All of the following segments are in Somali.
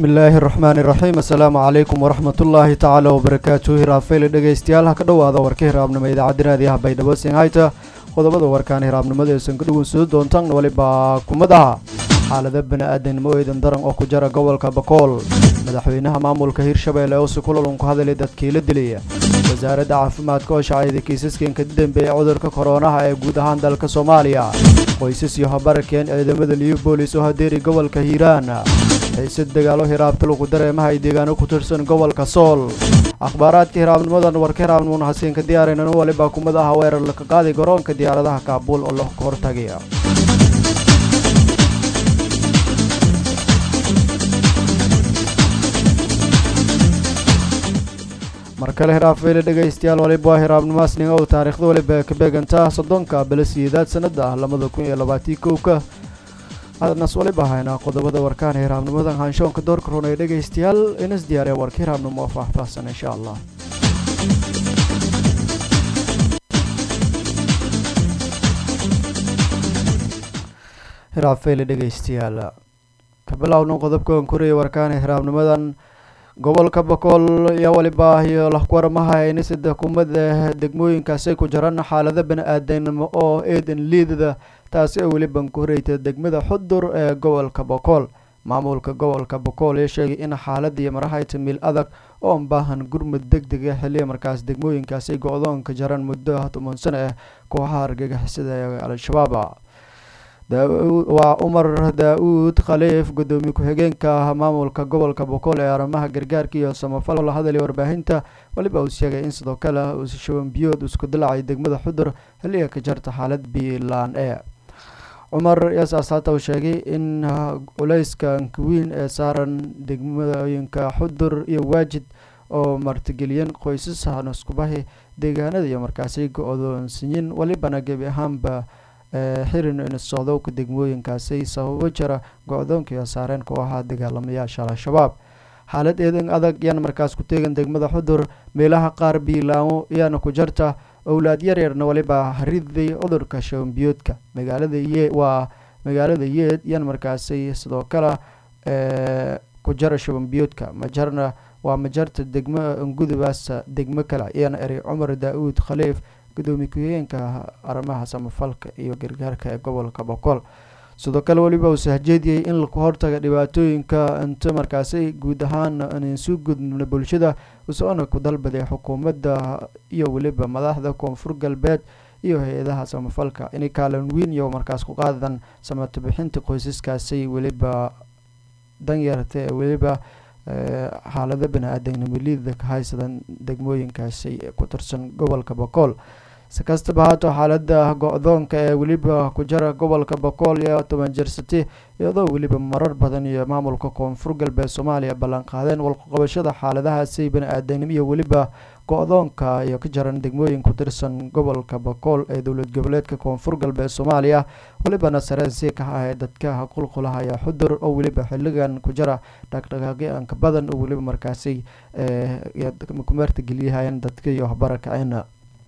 bismi illaahi raxmaani iraxiim assalaamu calaykum waraxmatullaahi tacaala wabarakaatuh hiraafeyle dhegaystayaal ha ka dhowaada warka hiraabnimo idaacadda raadiyaha baydhabo sinhayta qodobada warkaan hiraabnimada eesan ka dhuwansado doontaan walibaa kumadaha xaalada bani-aadanimo eedan daran oo ku jara gobolka bakool madaxweynaha maamulka hirshabeelle oo si kulalun ku hadalay dadkii la dilaya wasaaradda caafimaadka oo shacayda kiisaskan ka dambeeyay cudurka koronaha ee guud ahaan dalka soomaaliya qoysas iyo habarakeen ciidamada liyo boolis oo hadeeri gobolka hiiraan xiisad dagaalo hiraabta lagu dareemaha ay deegaano ku tirsan gobolka sool akhbaaraadka hiraabnimadan warka hiraabnimona hasiin ka diyaaraynan walibaa kumad aha weerar laka qaaday garoonka diyaaradaha kaabuul oo la hortagaya mar kale hiraafeyle dhegaystayaal waliba waa hiraabnimaasninga uu taariikhda waliba ka beegantaa soddonka balasiyeedaad sanada ah labada kun iyo labaatii kowka hadnas waliba haynaa qodobada warkaan hiraabnimadan haanshoonka doorka run ee dhegaystayaal inas diyaariya warka hiraabnimo oo faahfaahsan insha allah hiraafeyle dhegaystayaal ka bilowna qodobkan koraya warkaan hiraabnimadan gobolka bakool ayaa waliba iyo lahkuwaramaha inisada kumada degmooyinkaasay ku jiraan xaalada bani-aadanimo oo eedan liidada taasi oo weliban ku horeyta degmada xudur ee gobolka bakool maamulka gobolka bakool ee sheegay in xaaladii marahayta mil adag oo baahan gurmud deg dega xiliya markaas degmooyinkaasay go-doonka jaraan muddo toban sano ah kooxaha argagixisada ee al-shabaab waa cumar daa-uud khaliif gudoomiye ku-xigeenka maamulka gobolka bokool ee arrimaha gargaarka iyo samafal la hadalay warbaahinta waliba uu sheegay in sidoo kale uu shabanbiyood isku dilacay degmada xudur xilliga ka jarta xaalad biilaan ee cumar yasaas hata uu sheegay in culeyska ankawiin ee saaran degmooyinka xudur iyo waajid oo martigeliyan qoysas hanuskubahi deegaanada iyo markaasi go-doonsiyin walibana gebi ahaanba xirin inisocdowka degmooyinkaasi sababo jira go-doonkiiyo saareen kooxaha dagaalamayaasha al-shabaab xaalad eedan adag yaana markaas ku teegan degmada xudur meelaha qaar biilaamo yaana ku jarta owlaad yaryarna waliba hariday cudurka shabanbiyoodka magaalada ye waa magaalada yeed yaana markaasi sidoo kale ku jara shabanbiyoodka majarna waa majarta degmo ngudubaas degmo kale yaana eray cumar daa-uud khaliif gudoomiye ku-xigeenka arrimaha samafalka iyo gargaarka ee gobolka bokool sidoo kale weliba uu sahjeediyey in laku hortaga dhibaatooyinka inta markaasi guud ahaan insu gudubna bulshada usoona ku dalbaday xukuumadda iyo weliba madaxda koonfur galbeed iyo hay-adaha samafalka inay kaalin weyn iyo markaas ku qaadan samato bixinta qoysaskaasi weliba danyarta ee weliba xaalado bani-aadanimo liida ka haysadan degmooyinkaasi ku tirsan gobolka bokool si kastaba haato xaalada go-doonka ee weliba ku jira gobolka bokool iyo toban jirsati iyadoo weliba marar badan iyo maamulka koonfur galbeed soomaaliya ballan qaadeen walqaqabashada xaaladahaasi bani-aadanimo iyo weliba go-doonka iyo ka jaran degmooyin ku tirsan gobolka bokool ee dowlad goboleedka koonfur galbeed soomaaliya welibana sareensi ka ahayd dadka qulqulahaya xudur oo weliba xiligan ku jira dhaqdhaqaaqyaanka badan oo weliba markaasi kumeerta geliyahayeen dadka iyo waxbarakaceen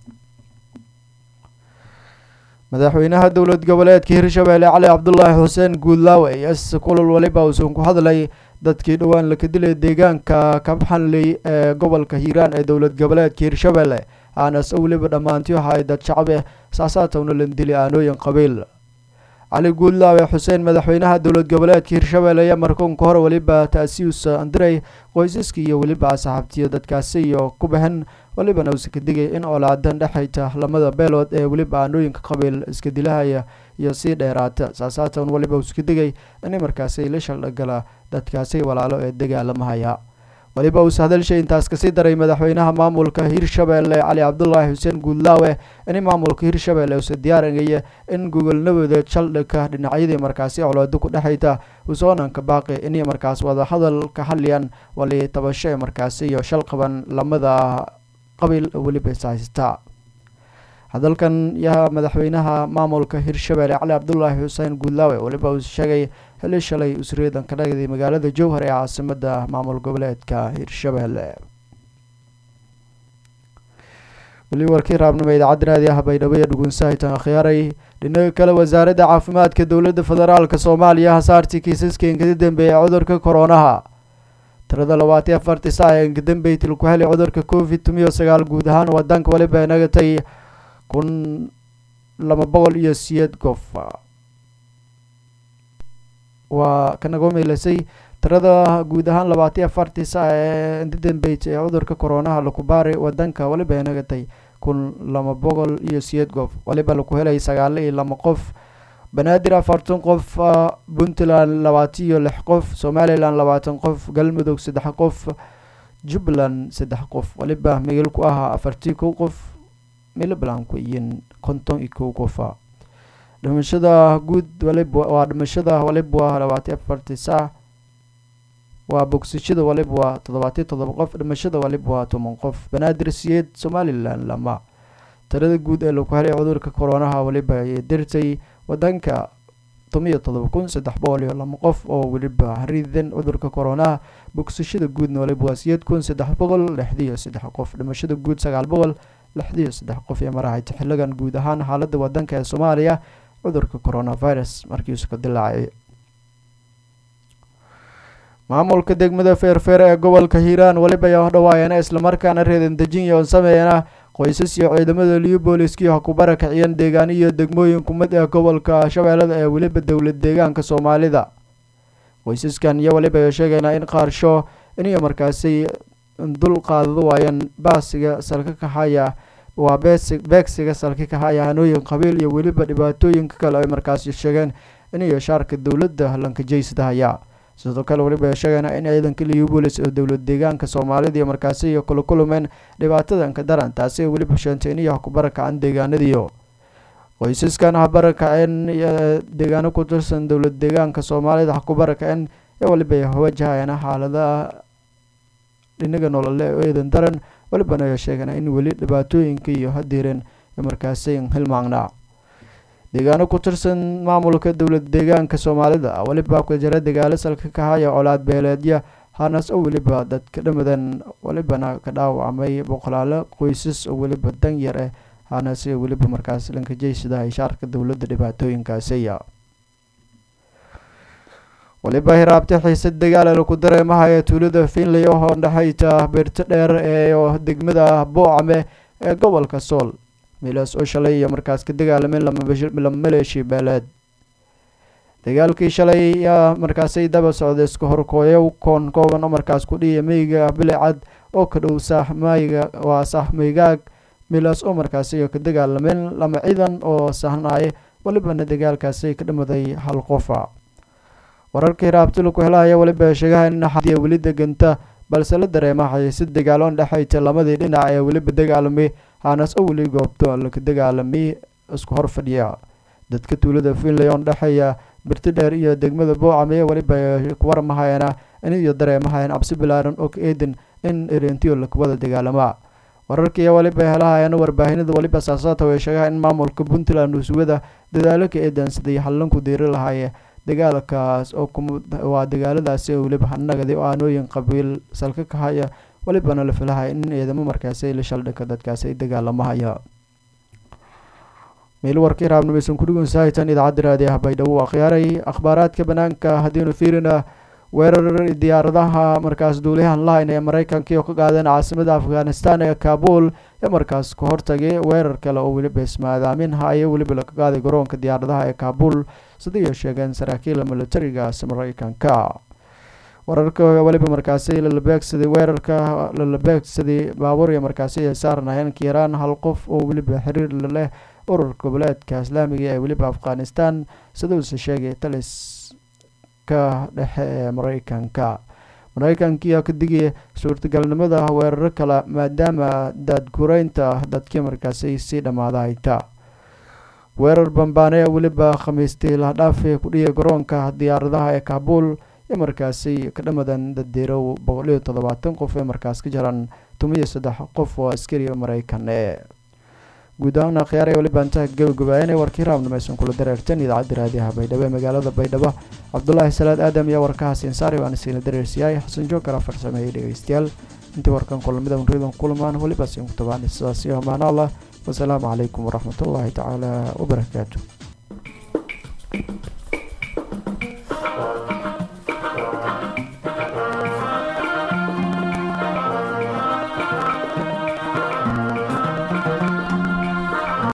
madaxweynaha dowlad goboleedka hirshabeelle cali cabdulaahi xuseen guudlaawe iyo kulal waliba uusan ku hadlay dadkii dhowaan laka dilay deegaanka kabxanley ee gobolka hiiraan ee dowlad goboleedka hirshabeelle aanas weliba dhammaantii waxa ay dad shacbe saasaatowna lan dili aanooyin qabiil cali guudlaawe xuseen madaxweynaha dowlad goboleedka hirshabeelle ayaa markoonka hore weliba taasius andiray qoysaskii iyo weliba asxaabtiyo dadkaasi iyo ku baxen welibana uusa ka digay in olaadan dhexayta lamada beelood ee weliba aanooyinka qabiil iska dilahaya iyo sii dheeraata saasaatan weliba uusa ka digay in markaasi la shaldhagala dadkaasi walaalo ee dagaalamahaya weliba uuse hadalshay intaas kasii daray madaxweynaha maamulka hirshabeelle cali cabdulaahi xuseen guudlaawe in maamulka hirshabeelle uuse diyaarangaya in gogolnabadeed shaldhigka dhinacyadii markaasi colaado ku dhexayta usoonanka baaqi inay markaas wadahadal ka hadlayaan wali tabasho ee markaasi iyo shal qaban lamada qabiil weliba ishaystaa hadalkan yaha madaxweynaha maamulka hirshabeelle cali cabdulaahi xuseen guudlaawe weliba uu sheegay xili shalay usriyadan ka dhagday magaalada jowhar ee caasimada maamul goboleedka hirshabeelle weli warkii raabnimo idaacadda raadi ah baydhabo iyo dhugunsahaytan akhyaaray dhinaga kale wasaaradda caafimaadka dowladda federaalk soomaaliya hasaartii kiisaskan kada dambeeyay cudurka koronaha tirada labaatiyo afartii saac ee inkadambeytil ku helay cudurka covid tumiyo sagaal guud ahaan wadanka waliba ay nagatay kun laba boqol iyo siyeed qof waa kanaga meylasay tirada guud ahaan labaatiyo afartii saac ee inkadambeyt ee cudurka koronaha laku baaray wadanka waliba ay nagatay kun laba boqol iyo siyeed qof waliba laku helay sagaalo iyo laba qof banaadir afartan qof puntland labaatan iyo lix qof somalilan labaatan qof galmudug saddex qof jubbaland saddex qof waliba migil ku ahaa afartii kow qof milbaland ku iyin konton iyo kow qofa dhimashada guud waliba waa dhimashada waliba waa labaatiyo afartii saac waa bogsashada waliba waa toddobaatiyo toddoba qof dhimashada waliba waa toban qof banaadir siyeed somalilan lama tirada guud ee laku helay cudurka koronaha waliba ay dirtay wadanka tomiyo todoba kun saddex boqol iyo laba qof oo weliba haridan cudurka koronaha bogsashada guudna waliba waa siyeed kun saddex boqol lixdiyo saddex qof dhimashada guud sagaal boqol lixdiyo saddex qof iyo marahayta xiligan guud ahaan xaalada wadanka ee soomaaliya cudurka coronavirus markiisu ka dilaacay maamulka degmada feerfeer ee gobolka hiiraan weliba ayaa hodhawaayeena islamarkaana reedan dejinyo on sameeyana qoysas iyo ciidamada liyu booliskii ha ku barakiciyeen deegaan iyo degmooyin kumid ee gobolka shabeellada ee weliba dowlad deegaanka soomaalida qoysaskan iyo weliba ay sheegeynaa in qaarsho iniyo markaasi dul qaadado waayeen baasiga salka kaxaya waa beegsiga salka kaxaya hanooyin qabiil iyo weliba dhibaatooyinka kale ay markaasi sheegeen iniyo shaarka dowladda lankajeysdahaya sidoo kale weliba ay sheegeynaa in ciidanka liyu boolis oo dowlad deegaanka soomaalida iyo markaasi iyo kula kulmeen dhibaatadanka daran taasi ay weliba sheentay iniyo ha ku barakacaan deegaanadiyo qoysaskan ha barakaceen deegaano ku tirsan dowlad deegaanka soomaalida ha ku barakaceen ee weliba ay wajahayaan xaaladaha dhinaga nolole oo eedan daran welibana ay sheegeen in weli dhibaatooyinka iyo hadiireen markaasi hilmaangnaa deegaano ku tirsan maamulka dowlad deegaanka soomaalida weliba ku jira dagaalo salka kahaya colaad beeleedya hanas oo weliba dadka dhamadan welibana ka dhaawacmay boqolaalo qoysas oo weliba dan yar ah hanase weliba markaas lankajeysadahay shaarka dowladda dhibaatooyinkaasiya weliba hiraabta xiisad dagaal laku dareemahaya tuulada finlay oo dhexayta beerto dheer ee degmada boocame ee gobolka sool milaas oo shalay iyo markaas ka dagaalameen lama maleeshi beeleed dagaalkii shalay yaa markaasay daba socday isku horkooyo koon kooban oo markaas ku dhiya meyga bilicad oo ka dhow saaxmayga waa saaxmaygaag milaas oo markaasi ka dagaalameen lama ciidan oo sahnaaye welibana dagaalkaasi ka dhamaday hal qofa wararka hiraabti laku helahaya weliba sheegaha in xadiya weli deganta balse la dareemahay si dagaaloon dhexayta lamadii dhinac ee weliba dagaalamay hanas oo weli goobto laka dagaalamay isku hor fadhiya dadka tuulada finlay oon dhexeeya birti dheer iyo degmada boocame weliba ku warmahayana iniyo dareemahayan cabsi bilaaran oo ka eedan in erentiyo lakuwada dagaalamaa wararkii weliba helahayana warbaahinada weliba saasaata way sheegaha in maamulka puntland usuwada dadaalo ka eedansaday hallanku diiri lahaaye dagaalkaas oo waa dagaaladaasi oo weliba hanagadi oo aanooyin qabiil salka ka haya welibana la filahaya in ciidamo markaasi la shaldhika dadkaasi ay dagaalamahaya meel warkii raabnimaysan kudhigun sahitan idaacadda raadiyaha baydhabo akhyaaray akhbaaraadka banaanka haddiinu fiirina weerar diyaaradaha markaas duuliyahan lahayn ee mareykankii oo ka qaadeen caasimada afghanistan ee kaabul ee markaas ka hortagay weerar kale oo weliba ismaadaamin haayo weliba laga qaaday garoonka diyaaradaha ee kaabul sidaiyo sheegeen saraakiila militarigaas mareykanka wararka weliba markaasi lalabeegsaday weerarka lalabeegsaday baabuur iyo markaasi ay saarnayeen kiiraan hal qof oo weliba xiriir leh ururka goboleedka islaamiga ee weliba afghanistan siduuse sheegay talis ka dhexe ee mareykanka mareykankiiyaa ka digaya suurtagalnimada weeraro kale maadaama daadgureynta dadkii markaasi sii dhammaada hayta weerar bambaane weliba khamiistii lahdhaafay ku dhiyay garoonka diyaaradaha ee kaabul ee markaasi ka dhamadan daddiirow boqol iyo toddobaatan qof ee markaas ka jaran tumiyo saddex qof oo askari mareykan ee guud ahaan akhyaar ee weliba intaha gabagabaayana warkii raabnamaysan kula dareerteen idaacadda raadiyaha baydhabo ee magaalada baydhabo cabdulaahi salaad aadam iyo warkahaas insaari waan isiina dareersiyaay xasan joogkala farsameeyey dhegeystayaal intii warkan kulamida unridan kulmaan weliba siin ku tabaan sidaas iyo amaano allah wasalaamu calaykum waraxmatullaahi tacaala wabarakaatu